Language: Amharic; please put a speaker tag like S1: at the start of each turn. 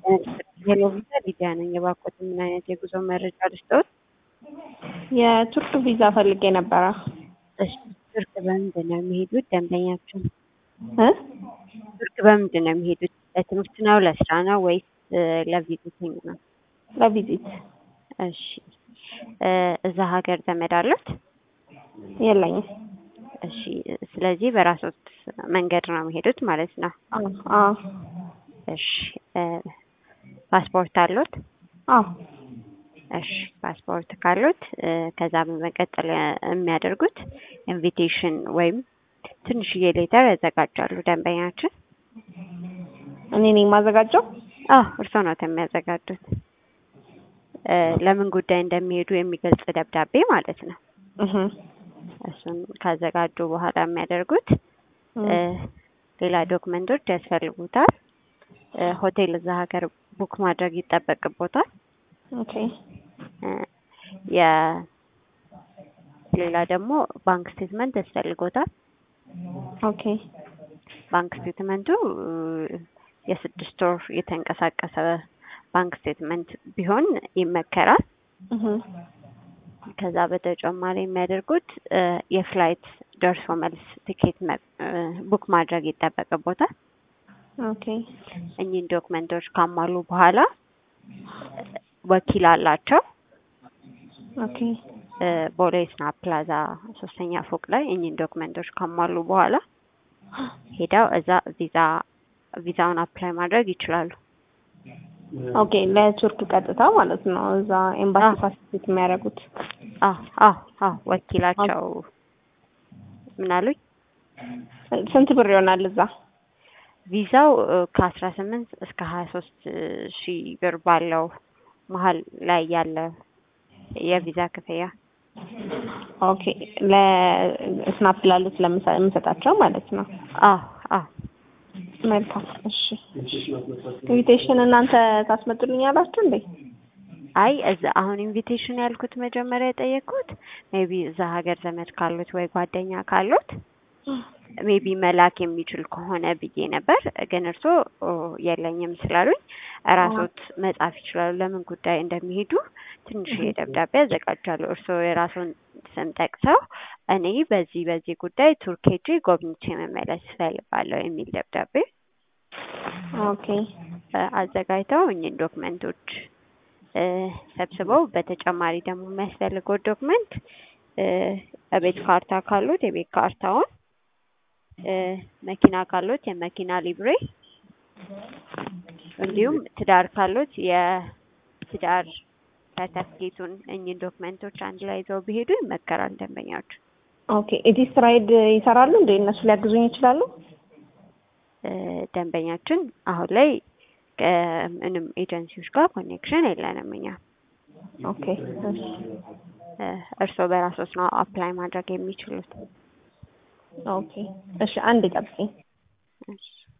S1: ሄሎ ቪዛ ሊዲያ ነኝ። የባኮት ምን አይነት የጉዞ መረጃ ልስጠዎት?
S2: የቱርክ ቪዛ ፈልጌ ነበረ።
S1: እሺ ቱርክ በምንድን ነው የሚሄዱት? ደንበኛችን
S2: እ
S1: ቱርክ በምንድን ነው የሚሄዱት? ለትምህርት ነው ለስራ ነው ወይስ ለቪዚቲንግ ነው?
S2: ለቪዚት
S1: እሺ እ እዛ ሀገር ዘመድ አሉት?
S2: የለኝም።
S1: እሺ ስለዚህ በራስዎት መንገድ ነው የሚሄዱት ማለት ነው።
S2: አዎ አዎ
S1: እሺ እ ፓስፖርት አሉት?
S2: አዎ
S1: እሺ ፓስፖርት ካሉት እ ከዛ በመቀጠል የሚያደርጉት ኢንቪቴሽን ወይም ትንሽዬ ሌተር ያዘጋጃሉ ደንበኛችን።
S2: እኔ ነኝ የማዘጋጀው?
S1: አዎ እርስዎ ነው የሚያዘጋጁት። እ ለምን ጉዳይ እንደሚሄዱ የሚገልጽ ደብዳቤ ማለት ነው።
S2: እህ
S1: እሱን ካዘጋጁ በኋላ የሚያደርጉት እ ሌላ ዶክመንቶች ያስፈልጉታል። እ ሆቴል እዛ ሀገር ቡክ ማድረግ ይጠበቅቦታል።
S2: ኦኬ
S1: እ የ ሌላ ደግሞ ባንክ ስቴትመንት ያስፈልጎታል።
S2: ኦኬ
S1: ባንክ ስቴትመንቱ እ የስድስት ወር የተንቀሳቀሰ ባንክ ስቴትመንት ቢሆን ይመከራል።
S2: እህ
S1: ከዛ በተጨማሪ የሚያደርጉት እ የፍላይት ደርሶ መልስ ቲኬት ቡክ ማድረግ ይጠበቅቦታል።
S2: ኦኬ
S1: እኚህን ዶክመንቶች ካሟሉ በኋላ ወኪል አላቸው።
S2: ኦኬ
S1: እ ቦሌ ስናፕ ፕላዛ ሶስተኛ ፎቅ ላይ እኚህን ዶክመንቶች ካሟሉ በኋላ ሄደው እዛ ቪዛ ቪዛውን አፕላይ ማድረግ ይችላሉ።
S2: ኦኬ ለቱርክ ቀጥታ ማለት ነው። እዛ ኤምባሲ ፋሲሊቲ የሚያደርጉት
S1: አዎ አዎ አዎ ወኪላቸው ምን አሉኝ?
S2: ስንት ብር ይሆናል እዛ?
S1: ቪዛው ከአስራ ስምንት እስከ ሀያ ሶስት ሺህ ብር ባለው መሀል ላይ ያለ የቪዛ ክፍያ
S2: ኦኬ ለስናፕ ላሉት ለምሰጣቸው ማለት ነው።
S1: አዎ አዎ
S2: መልካም እሺ። ኢንቪቴሽን እናንተ ታስመጡልኛላችሁ እንዴ?
S1: አይ እዛ አሁን ኢንቪቴሽን ያልኩት መጀመሪያ የጠየቅኩት ሜቢ እዛ ሀገር ዘመድ ካሉት ወይ ጓደኛ ካሉት ሜቢ መላክ የሚችል ከሆነ ብዬ ነበር። ግን እርስዎ የለኝም ስላሉኝ እራስዎት መጻፍ ይችላሉ። ለምን ጉዳይ እንደሚሄዱ ትንሽ ደብዳቤ ያዘጋጃሉ። እርስዎ የራስዎን ስም ጠቅሰው እኔ በዚህ በዚህ ጉዳይ ቱርክ ሄጄ ጎብኝቼ መመለስ እፈልጋለሁ የሚል ደብዳቤ
S2: ኦኬ
S1: አዘጋጅተው እኚህን ዶክመንቶች እ ሰብስበው በተጨማሪ ደግሞ የሚያስፈልገው ዶክመንት እ የቤት ካርታ ካሉት የቤት ካርታውን እ መኪና ካሉት የመኪና ሊብሬ እንዲሁም ትዳር ካሉት የትዳር ሰርተፍኬቱን እኚህን ዶክመንቶች አንድ ላይ ይዘው ቢሄዱ ይመከራል ደንበኛዎች።
S2: ኦኬ ኢቲስ ራይድ ይሰራሉ እንዴ? እነሱ ሊያግዙኝ ይችላሉ?
S1: እ ደንበኛችን አሁን ላይ ከምንም ኤጀንሲዎች ጋር ኮኔክሽን የለንም እኛ።
S2: ኦኬ እሺ
S1: እ እርስዎ በራስዎት ነው አፕላይ ማድረግ የሚችሉት።
S2: ኦኬ እሺ አንድ ጠብቂኝ።
S1: እሺ